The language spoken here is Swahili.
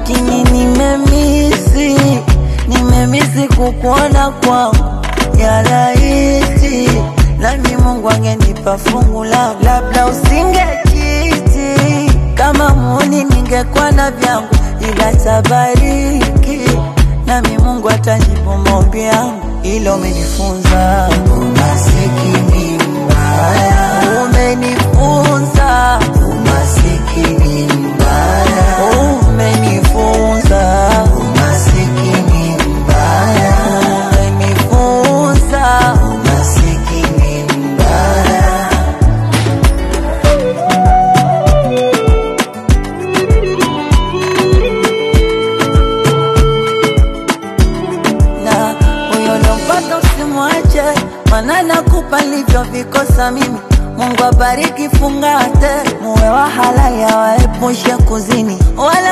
lakini nimemisi, nimemisi kukuona kwangu ya rahisi, nami Mungu angenipa fungu langu, labda usingekiti kama muni, ningekuwa na vyangu, ila tabariki nami Mungu atajibu maombi yangu, ilo umenifunza umasikini mbaya, umenifunza umasikini mbaya, umenifunza umasikini mbaya, umenifunza umasikini mbaya. na huyo lompata usimwache, maana nakupa nilivyovikosa mimi. Mungu abariki, fungate muwe wa halali, awaepushe kuzini wala